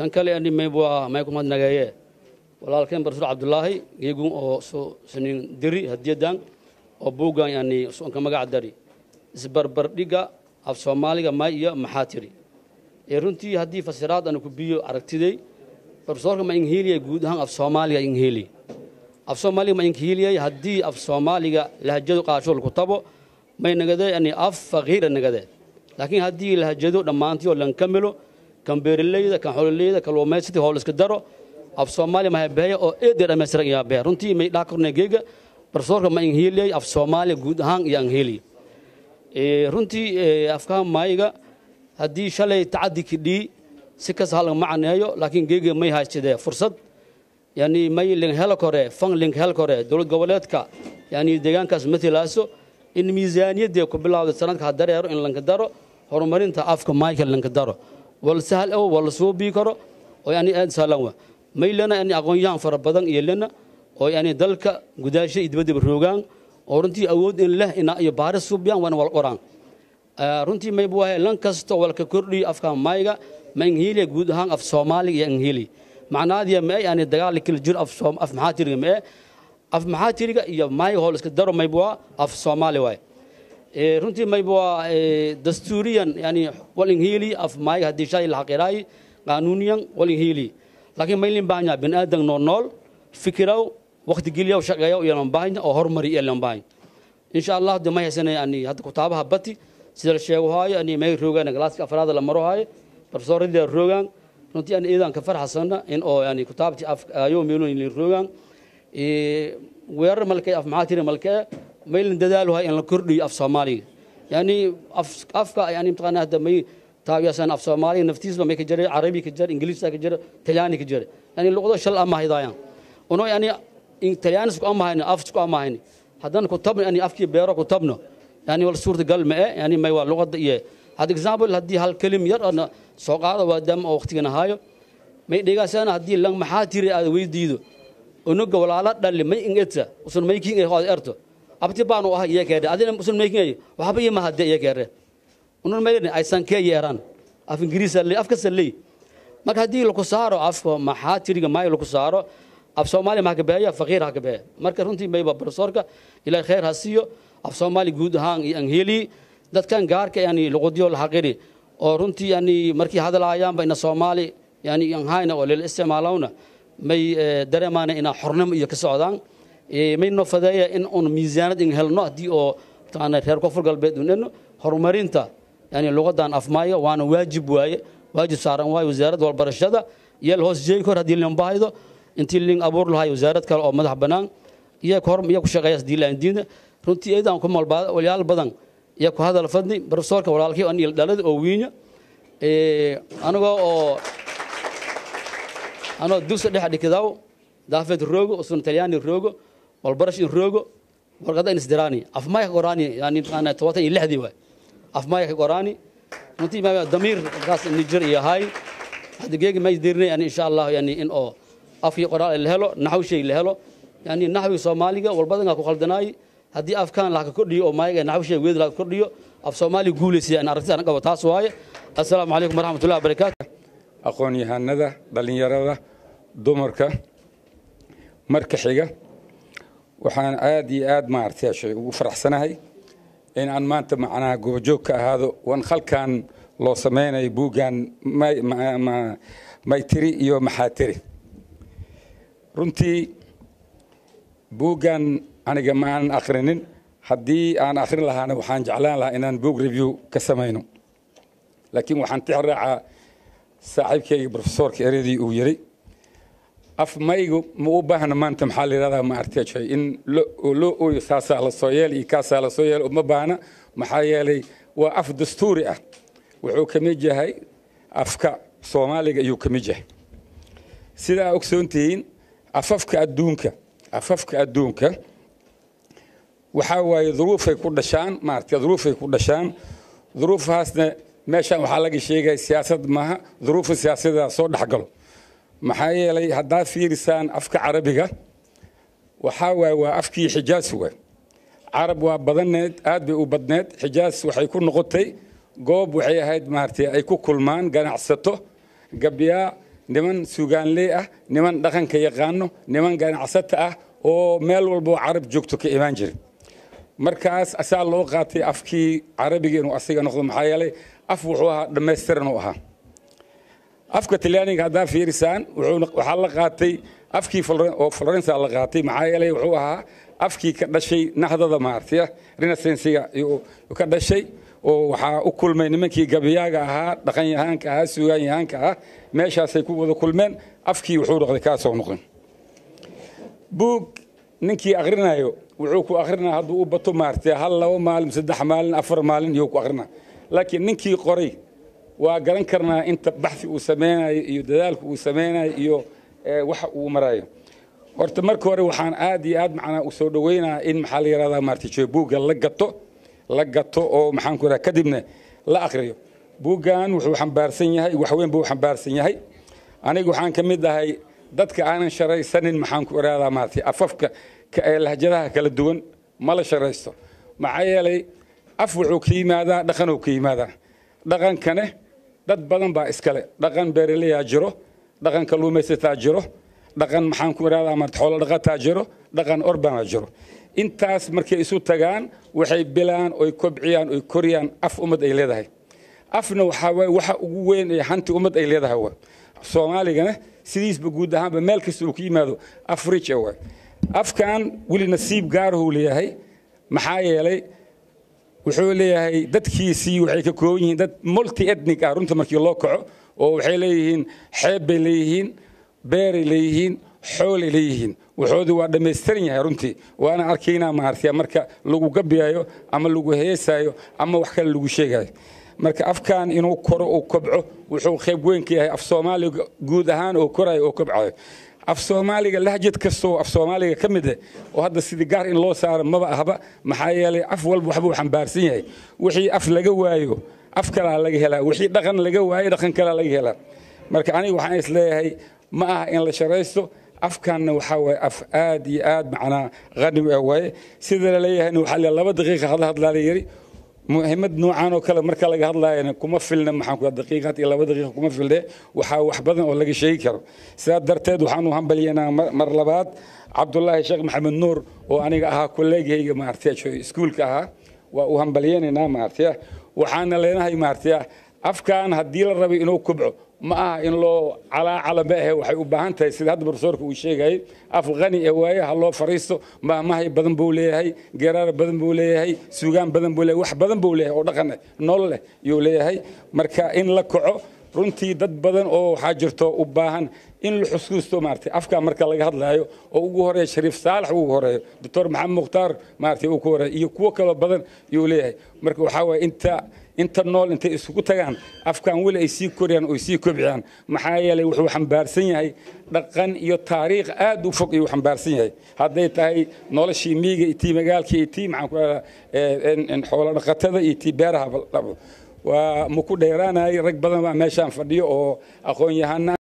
tan kale ani mayb waa may kumad nageeye walaalkeen barsuur cabdulaahi iyagu oo soo sinin diri hadiyadan oo buuggan yani soonka magac dari isbarbardhiga af soomaaliga may iyo maxaa tiri ee runtii haddii fasiraad aan ku biyo aragtiday barsoorka ma inghiiliyay guud ahaan af soomaaliga inghiili af soomaaliga ma inghiiliyay haddii af soomaaliga lahajadu qaashool ku tabo may nagade yani af faqiira nagade laakiin haddii lahajado dhammaantii oo lan kamilo kan beeraleyda kan xoololeyda kalluumaysati howl iska daro af soomaaliya mahabeeya oo eedeer dhammaystiran iyaa beer runtii may dhaa kornay geega barsoorka ma inghiiliyay af soomaaliya guud ahaan iyo inghiili runtii afkaha maayiga haddii shalay tacadi kidhii si kasta halga macaneeyo laakiin geega may haystidee fursad yani may linghel kore fan linghel kore dowlad goboleedka yani deegaankaas matalaaso in miisaaniyaddee ku bilowda sanadka ha dareero in lanka daro horumarinta afka maayka lanka daro wal sahal oo wal suubii karo oo yani aad sahlan wa may lena yani aqoon-yahan fara badan iyo lena oo yani dalka gudaasha iyo dibaddaba roogaan oo runtii awood in leh ina iyo baaris suubiyaan waana wal qoraan runtii mayb waaye lan kasta walka kordhiyo afka maayga ma inghiiliya guud ahaan af soomaaliga iyo inghiili macnaadiya ma e yani dagaal kala jiro af maxaa tiriga ma e af maxaa tiriga iyo maayga hool iska daro mayb waa af soomaali waaye runtii mayb waa dastuuriyan yani wal inghiili af maayga haddii shay la xaqiraayi qaanuuniyan wal inghiili laakiin maylin baahanya bin aadan noo nool fikiraw waqti geliyaw shaqeeyaw iyo lambaahanya oo horumari iyo lambaahanya insha allah de may haysana yani hadda kutaabaha bati sida la sheego haayo ani may roogaan galaaska afraada la maro haayo professorada roogaan runtii aan iidan ka farxasana in oo yani kutaabti af ayo meelo in roogaan ee weerar malkay af maxaa tiri malkay maylin dadaalo hay in la kordhiyo af Soomaaliga yani af afka yani imtixaan hadda may taageersan af Soomaaliga naftiisba may ka jiray Carabi ka jiray Ingiriis ka jiray Talyaani ka jiray yani luqado shal ama haydayaan ono yani in Talyaani isku ama hayna af isku ama hayna haddana ku tabno yani afkii beero ku tabno yani wal suurtagal ma eh yani may waa luqada iyo had example haddii hal kelim yar ana soo qaado waa dam oo waqtigan haayo may dhigaasana haddii lang maxaa tiri aad weydiido unuga walaala dhalli may ingeta usun may king ee erto abti baanu ah iyo keede adina usun may king waxba yima hadde iyo keede unun may ay san kee yeeran af ingiriis le afka salli marka haddii lagu saaro afka maxaa tiriga may lagu saaro af soomaali ma ka beeya faqiir ha ka beeya marka runtii may ba professorka ilaahay khair ha siiyo af soomaali guud ahaan iyo angheli dadkan gaarka yani luqadiyo la xaqiri oo runtii yani markii hadalaayaan ba ina soomaali yani aan hayna oo leel isticmaalawna may dareemaana ina xornimo iyo ka socdaan may noo fadeeya in un miisaanad in helno haddii oo taana reer koonfur galbeed uneno horumarinta yani luqadan afmaayo waana waajib waaye waajib saaran waaye wasaaradda walbarashada iyo la hoos jeegi kor haddii lin baahaydo intii lin abuur lahay wasaarad kale oo madax bannaan iyo hor iyo ku shaqeeya haddii la diina runtii iyadan ku malbaada walyaal badan iyo ku hadal fadni professorka walaalkii aan il dhalada oo wiinya ee anagoo oo anoo dugsi dhex dhigdaw daafeed roogo usun talyaani roogo walbarash in roogo warqada in isdiraani afmaya ka qoraani yani ana tobatan iyo lixdii waay afmaya ka qoraani runtii ma damiir kaas niger iyo hay hadda geegi ma dirnay yani insha allah yani in oo afkii qoraal la helo naxw shay la helo yani naxwi soomaaliga walbadan ku khaldanaay haddii afkaan la ka kordhiyo oo maayaga naxw shay weed la ka kordhiyo af soomaali guulaysiya aan aragtida aan qabo taas waaye assalaamu calaykum waraxmatullahi wabarakaatu aqoon-yahanada dhallinyarada dumarka marka xiga waxaan aad iyo aad maaragtay shay ugu faraxsanahay in aan maanta macnaha gobojoog ka ahaado wan khalkan loo samaynayo buuggan maytiri iyo maxaatiri runtii buuggan aniga ma aanan akhrinin haddii aan akhrin lahaana waxaan jeclaan lahaa inaan book review ka samayno laakiin waxaan tix raacaa saaxiibkayga professorka eredii uu yiri af maygu ma u baahna maanta maxaa la yidhahdaa ma artejay in loo ooyo saasaa la soo yeel iyo kaasaa la soo yeel uma baahna maxaa yeelay waa af dastuuri ah wuxuu ka mid yahay afka soomaaliga ayuu ka mid yahay sidaa ogsoon tihiin afafka adduunka afafka adduunka waxaa waaye duruufay ku dhashaan maaragtay duruufay ku dhashaan duruufahaasna meeshan waxaa laga sheegaya siyaasad maaha duruufa siyaasadaa soo dhexgalo maxaa yeelay haddaad fiirisaan afka carabiga waxaa waaye waa afkii xijaas waay carab waa badaneed aad bay u badneed xijaas waxay ku noqotay goob waxay ahayd maaragtay ay ku kulmaan ganacsato gabyaa niman sugaanley ah niman dhaqanka yaqaano niman ganacsata ah oo meel walboo carab joogto ka imaan jira markaas asaa loo qaatay afkii carabiga inuu asiga noqdo maxaa yeelay af wuxuu ahaa dhammaystiran u ahaa afka talyaaniga haddaa fiirisaan waxaa la qaatay afkii oo florensa la qaatay maxaa yeelay wuxuu ahaa afkii ka dhashay nahdada maartaya renaissansiga ka dhashay oo waxaa u kulmay nimankii gabiyaaga ahaa dhaqanyahaanka ahaa sugaanyahaanka ah meeshaasay ku wada kulmeen afkii wuxuu noqday kaasoo noqon buug ninkii akhrinayo wuxuu ku akrinaa hadduu u bato maartay hal laba maalin saddex maalin afar maalin iyuu ku akrinaa laakiin ninkii qoray waa garan karnaa inta baxi uu samaynayo iyo dadaalka uu samaynayo iyo waxa uu marayo horta marka hore waxaan aad iyo aad macnaa u soo dhawaynayaa in maxaa la yidhahdaa maartay buugga la gato la gato oo maxaan ku yidhahdaa kadibna la akhriyo buuggan wuxuu xambaarsan yahay waxweyn buu xambaarsan yahay aniga waxaan ka mid ahay dadka aanan sharaysanin maxaan ku idhahdaa maartay afafka lahjadaha kala duwan ma la sharaysto maxaa yeelay af wuxuu ka yimaadaa dhaqanuu ka yimaadaa dhaqankane dad badan baa iskale dhaqan beeraleyaa jiro dhaqan kalluumaysataa jiro dhaqan maxaan ku idhahdaa maarta xoolo dhaqataa jiro dhaqan orbana jiro intaas markay isu tagaan waxay bilaan oy kobciyaan oy koriyaan af ummad ay leedahay afna waxaa waye waxa ugu weyn ee hanti ummad ay leedahay waa soomaaligana sidiisba guud ahaanba meel kasta uu ka yimaado af rich waay afkan weli nasiib gaarahuu leeyahay maxaa yeelay wuxuu leeyahay dadkiisii waxay ka kooban yihiin dad multi ethnic ah runta markii loo kaco oo waxay leeyihiin xeeb bay leeyihiin beeray leeyihiin xoolay leeyihiin waxoodii waa dhammaystiran yahay runtii waana arkaynaa maartaya marka lagu gabiyayo ama lagu heesayo ama wax kale lagu sheegayo marka afkan inuu koro uu kobco wuxuu qayb weyn ka yahay af soomaaliga guud ahaan oo korayo oo kobcayo af soomaaliga lahjad kastoo af soomaaliga ka mid ah oo hadda sidii gaar in loo saaro maba ahba maxaa yeelay af walba waxbuu xambaarsan yahay wixii af laga waayo af kalaa laga helaa wixii dhaqan laga waayo dhaqan kalaa laga helaa marka aniga waxaan is leeyahay ma aha in la sharaysto afkanna waxaa waaye af aad iyo aad macnaa qani ah waaye sida la leeyahayna waxaa la laba daqiiqa hadla hadlaa la yiri muhiimad noocan oo kale marka laga hadlaayana kuma filna maxaan ku daqiiqad iyo laba daqiiqa kuma filne waxaa wax badan oo laga sheegi karo sidaa darteed waxaan u hambalyeynaa mar labaad cabdulaahi sheekh maxamed nuur oo aniga ahaa kolleegayga maartay iskuulka ahaa waa u hambalyeynaynaa maartay waxaana leenahay maartay afkan haddii la rabay inuu kubco ma aha in loo calaacala ma ahe waxay u baahan tahay sida hadda profesorka uu sheegayay af qani ee waaye ha loo fariisto maamahay badan buu leeyahay geeraar badan buu leeyahay suugaan badan buu leeyahay wax badan buu leeyahay oo dhaqan nolol leh yuu leeyahay marka in la kaco runtii dad badan oo waxaa jirto u baahan in la xusuusto maartay afka marka laga hadlaayo oo ugu horeeya shariif saalax ugu horeeyo doctor maxamed mukhtaar maartay uu ku horeeyo iyo kuwo kaloo badan yuu leeyahay marka waxaa waaye inta inta nool intay isugu tagaan afkan weli ay sii koriyaan oo sii kobciyaan maxaa yeelay wuxuu xambaarsan yahay dhaqan iyo taariikh aad u fog ayuu xambaarsan yahay hadday tahay noloshii miyiga iyo tii magaalkii iyo tii maxaan ku rahdaa xoolo dhaqatada iyo tii beeraha waa maku dheeraanayay rag badan baa meeshaan fadhiyo oo aqoon yahana